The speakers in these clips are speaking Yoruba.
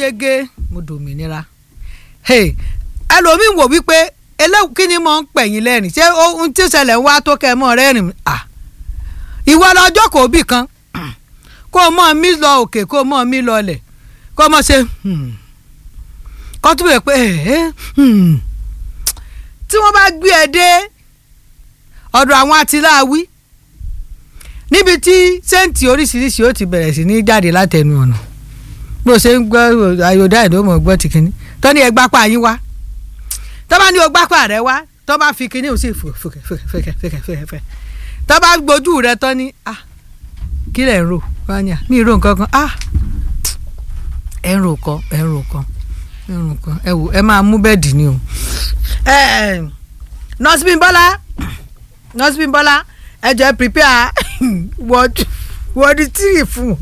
yege mo dòmìnira ẹlòmíín wò wípé eléwu kí ni mo ń pẹ̀yìn lẹ́rìn ṣé ohun tí ó ṣẹlẹ̀ ń wá tó kẹ́ ẹ mọ́ rẹ́rìn à ìwọ lọ́jọ́ kò bí kan kó o mọ̀ mí lọ òkè kó o mọ̀ mí lọ ọlẹ̀ kó o mọ̀ ṣe kó tún bẹ̀ pé tí wọ́n bá gbé ẹ dé ọ̀dọ̀ àwọn atiláwí níbi tí sẹ́ǹtì oríṣiríṣi ó ti bẹ̀rẹ̀ sí ní jáde látẹnu ọ̀nà bó ṣe ń gbọ́ ayọ̀dá ìdómọ̀ gbọ́ ti kínní tó ní ẹ gbápá yín wá tó bá ní o gbápá rẹ wá tó bá fi kínní ò sì fèkèfèkèfèkèfèkè tó bá gbójú rẹ tó ní ah kí lẹ̀ ń rò wáyà mí ì rò nǹkan kan ah ẹ̀ ń rò kan ẹ̀ ń rò kan ẹ̀ ń rò kan ẹ wò ẹ máa mú bẹ́ẹ̀dì ni o nọ́ọ̀sì Bímbọ́lá nọ́ọ̀sì Bímbọ́lá ẹ jẹ́ prepare word word three fún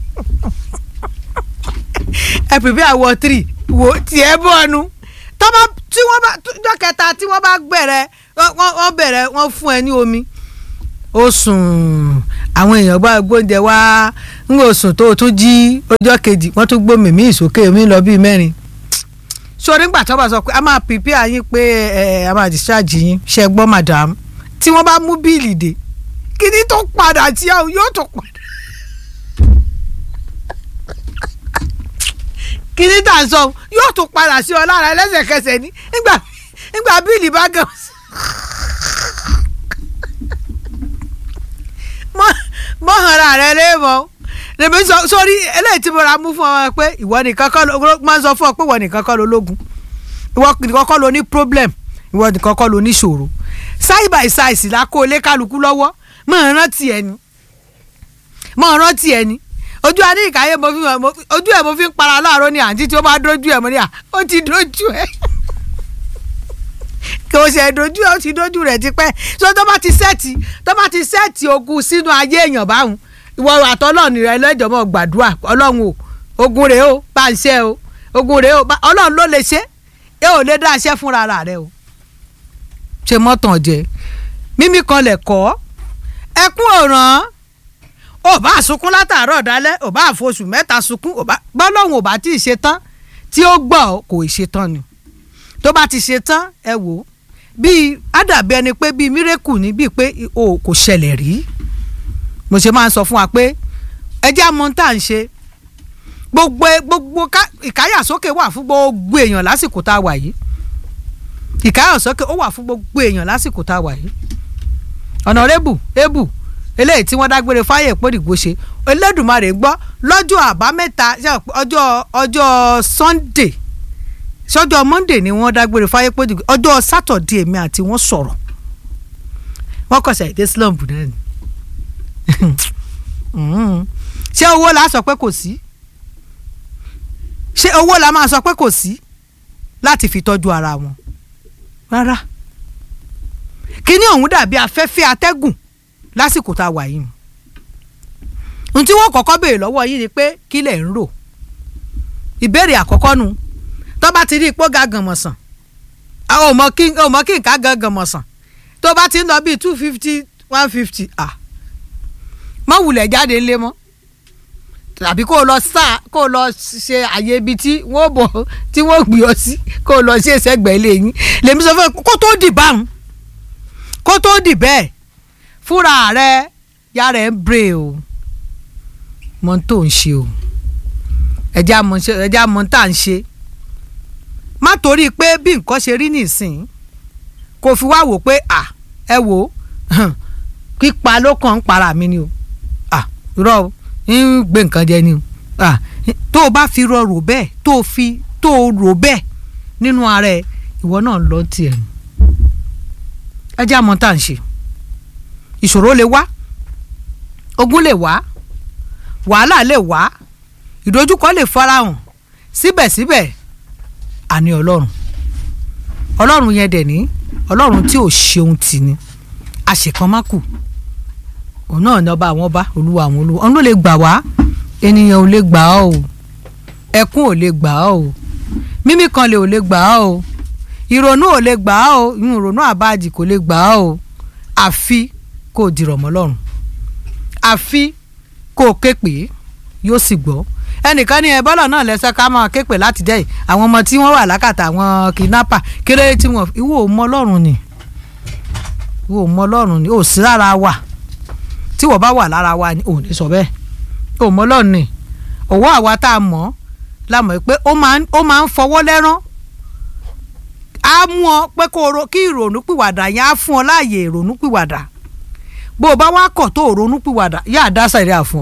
ẹ prepare word three wo tiẹ̀ bọ́ọ̀nù tọ́ba tí wọ́n bá jọ́ kẹta tí wọ́n bá bẹ̀rẹ̀ wọ́n bẹ̀rẹ̀ wọ́n fún ẹ ní omi ó sùn àwọn èèyàn bá gbóúnjẹ wá ń wò sùn tó o tún jí ọjọ́ kejì wọ́n tún gbómi mí ìsókè mi lọ bíi mẹ́rin sórí ńgbà tó bá sọ pé a máa prepare yín pé ẹ a máa discharge yín ṣe gbọ́ madam tí wọ́n bá mú bíìlì dé kíní tó padà tí yóò tó padà. kíní tà ń sọ yóò tún padà sí ọ lára lẹ́sẹ̀kẹsẹ̀ ní nígbà nígbà bíìlì bá gàn. mọ hànra rẹ léèmọ lèmi sọ sórí eléyìí tí mo ra mú fún ọ pé ìwọ nìkan kọ́ ló máa ń sọ fún ọ pé ìwọ nìkan kọ́ ló lógun ìwọ nìkan kọ́ ló ní problem ìwọ nìkan kọ́ ló ní ṣòro side by side la kó lé kálukú lọ́wọ́ mọ̀ rántí ẹni mọ̀ rántí ẹni ojú adé ìkáyé mo fi ojú ẹ̀ mo fi ń para láàárọ̀ ní àǹtí tí ó bá dójú ẹ̀ mo ní à ó ti dójú ẹ̀ kò ṣe dojú ẹ̀ ó ti dójú rẹ̀ tipẹ́ so tó bá ti sẹ́ẹ̀tì tó bá ti sẹ́ẹ̀tì ogun sínú ayé èèyàn báwọn ìwọ àtọ́lọ́ọ̀nì rẹ lẹ́jọ́ mọ́ gbàdúrà ọlọ́run o ogun rèé o bá ń ṣe o ogun rèé o ọlọ́run ló lè ṣe é ò lè dá iṣẹ́ fúnra rẹ o ṣe mọ́tàn jẹ mímí kan lẹ̀ kọ́ ẹkún òràn ò bá sunkún látàárọ̀ dálẹ́ ò bá àfosù mẹ́ta sunkún bọ́lọ́hún ò bá tí ì ṣe tán tí ó gbọ́ kò ì ṣe tán ni tó bá ti ṣe tán ẹ wò ó bíi ádàbí ẹni pé bíi mírèkù ni bíi pé o kò ṣẹlẹ̀ rí mo ṣe máa ń sọ fún wa pé ẹjẹ́ àmọ́ tá à ń ṣe gbogbo gbogbo ìkáyàsókè wà fún gbogbo èèyàn lásìkò tá a wà yìí ìkáyàsókè ó wà fún gbogbo èèyàn lásìkò tá a wà yìí ọ̀nàrẹ́bù ebù eléyìí tí wọ́n dágbére fáyè pòdìgbò ṣe Elédùmarè gbọ́ lọ́jọ́ àbámẹ́ta ọjọ́ ọjọ́ Sunday sọ́jọ́ Monday ni wọ́n dágbére fáyè pòdìgbò ọjọ́ Saturday èmi àti wọ́n sọ̀rọ̀ wọ́n kọsẹ̀ èdè slump náà ni ṣé owó la sọ pé kò sí ṣé owó la máa sọ pé kò sí láti fi tọ́jú ara wọn rárá kíní ọ̀hún dàbí afẹ́fẹ́ atẹ́gùn lásìkò tá a wà yìí ohun tí wọ́n kọ́kọ́ béèrè lọ́wọ́ yìí ni pé kí lẹ̀ ń rò ìbéèrè àkọ́kọ́ nu tó bá ti rí ipò ga gànmọ̀sán ò mọ kí nǹkan gan gànmọ̀sán tó bá ti ń lọ bíi two fifty one fifty ah mọ wulẹ̀ jáde ńlẹ̀ mọ́ tàbí kó o lọ sá kó o lọ ṣe àyè ibi tí wọ́n bọ̀ tí wọ́n gbé ọ sí kó o lọ ṣe ìṣẹ́gbẹ̀ẹ́ ilé yín lèmi sọ fún ẹ kó tó dì báwọn kó tó dì bẹ́ẹ̀ fúnra rẹ yára ẹ̀ ń bre o mọ tó ń ṣe o ẹ̀jẹ̀ àmọ́ tá à ń ṣe má torí pé bí nǹkan ṣe rí nìsín kò fi wá wò pé à ẹ wò pípa ló kàn ń para mi ni o à irọ́ ń gbé nǹkan jẹ ni o à tó o bá fi rọ rò bẹ́ẹ̀ tó o fi tó o rò bẹ́ẹ̀ nínú ara ẹ ìwọ náà lọ tiẹ̀ nù ẹ̀jẹ̀ àmọ́ tá à ń ṣe ìṣòro lè wá ogun lè wá wàhálà lè wá ìdojúkọ lè farahàn síbẹ̀síbẹ̀ àní ọlọ́run ọlọ́run yẹn dẹ̀ ní ọlọ́run tí ò ṣeun tì ní àṣekánmákù òun náà ní ọba àwọn ọba olúwa àwọn olúwa òun ló lè gbà wá ènìyàn ò lè gbà ọ́ o ẹkún ò lè gbà ọ́ o mímí kan lè ò lè gbà ọ́ o ìrònú ò lè gbà ọ́ o ìrònú àbájì kò lè gbà ọ́ o àfi kó o dìrọ̀ mọ́ lọ́rùn àfi kó o ké pè é yóò sì gbọ́ ẹnìkan ní ẹ bọ́lọ̀ náà lẹ́sẹ̀ ká máa képe láti jẹ́ yìí àwọn ọmọ tí wọ́n wà lákàtà àwọn kidnapper kéré tí wọ́n ìwọ ò mọ ọlọ́run ni ìwọ ò mọ ọlọ́run ni ò sí lára wa tí wọ́n bá wà lára wa ni ò ní sọ bẹ́ẹ̀ ò mọ ọlọ́run ni òwò àwa tá a mọ̀ lámọ̀ pé ó máa ń fọwọ́ lẹ́rán á mú ọ pé kí ìrònú pìwàdà yẹn á fún ọ láàyè ìrònú pìwàdà bó o bá wá kọ̀ tó ronú pìwàdà yá àdá sẹ̀rí àfọ̀n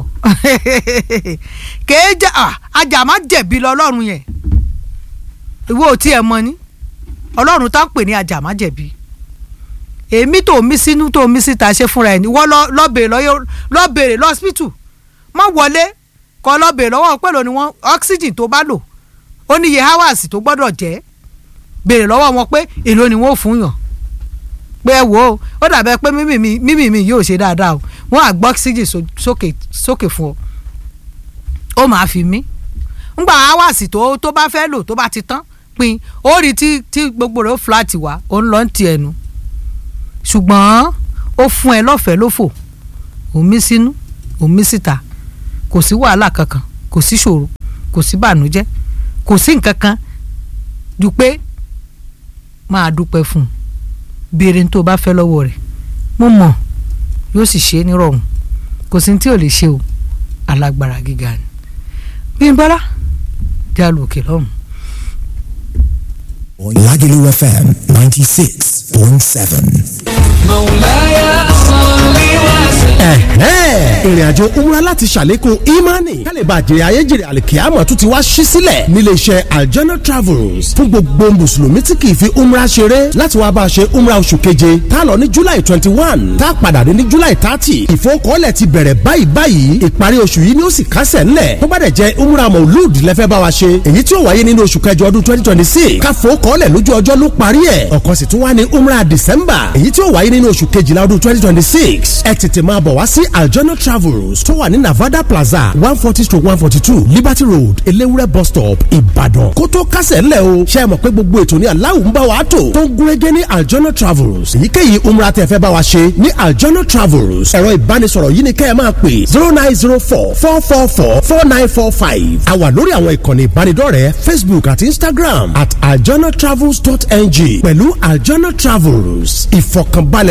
kèé jẹ́ ajá má jẹ̀bi lọ ọlọ́run yẹn ìwọ ò tí ẹ mọ ni ọlọ́run tá ń pè ní ajá má jẹ̀bi èmi tó mí sínú tó mí síta ṣe fúnra ẹ̀ ní wọ́n lọ bèrè lọ́sípítù má wọlé kọ́ lọ bèrè lọ́wọ́ pẹ̀lú ni wọ́n oxygen tó bá lò ó níye hours tó gbọ́dọ̀ jẹ́ bèrè lọ́wọ́ wọn pé èló ni wọ́n fún yàn pé ẹ wò ó ó dàbẹ pé mímì mi mímì mi yóò ṣe dáadáa o wọn á gbọ́ oxygen sókè sókè fún ọ ó máa fi mí ngbà hours tó tó bá fẹ́ lò tó bá ti tán pin ó rí tí tí gbogbo rẹ̀ ó flat wá ó ń lọ ti ẹnu ṣùgbọ́n ó fún ẹ lọ́fẹ̀ẹ́ lófò òmí sínú òmí síta kò sí wàhálà kankan kò sí ṣòro kò sí bànújẹ́ kò sí nǹkan kan ju pé máa dúpẹ́ fún un béèrè ní tó bá fẹ́ lọ́wọ́ rẹ̀ mo mọ̀ yóò sì ṣe é nírọ̀rùn kò sí ní tí ò lè ṣe o alágbára gíga ni bí n bọ́lá jálù òkè lọ́hùn. Lagelu FM ninety six point seven. مولاي صل وسلم ìrìn àjò umra láti ṣàlékún imani kálíbà jèrè ayéjèrè àlìkíyàmọ̀ tún ti wá ṣí sílẹ̀ nílé iṣẹ́ aljana travels fún gbogbo mùsùlùmí tí kì í fi umra ṣeré láti wá bá a ṣe umra oṣù keje tá a lọ ní july twenty one tá a padà dé ní july thirty ìfowókọ́lẹ̀ ti bẹ̀rẹ̀ báyìí báyìí ìparí oṣù yìí ni ó sì kásẹ̀ ńlẹ̀ tó bá dẹ̀ jẹ́ umra maulud lẹ́fẹ́ bá wa ṣe èyí tí ó wáyé nínú oṣù kẹjọ ọdún twenty twenty six káfowókọ́lẹ̀ lójú ọjọ́ ló parí ẹ̀ ọ̀kan sì tún wá ní umra december èyí tí ó wáyé nínú oṣù kejìlá ọdún twenty twenty six ẹ tètè máa bọ̀ wá sí aljana travels tó wà ní navada plaza one forty stroke one forty two liberty road elewure bus stop ìbàdàn kó tó kásẹ̀ ńlẹ̀ o ṣe é mọ̀ pé gbogbo ètò ní aláwọ̀ ń bá wa tò tó ń gúnrégé ní aljana travels èyíkéyìí umra tẹ́ fẹ́ bá wa ṣe ní aljana travels ẹ̀rọ ìbánisọ̀rọ̀ yìí ni kẹ́ ẹ máa pè zero nine zero four four four four four nine four five a wà lórí àwọn ìkànnì ìbánidọ́rẹ̀ẹ́ facebook àti instagram at aljana travels dot ng pẹ̀lú aljana travels ìfọ̀kànbalẹ̀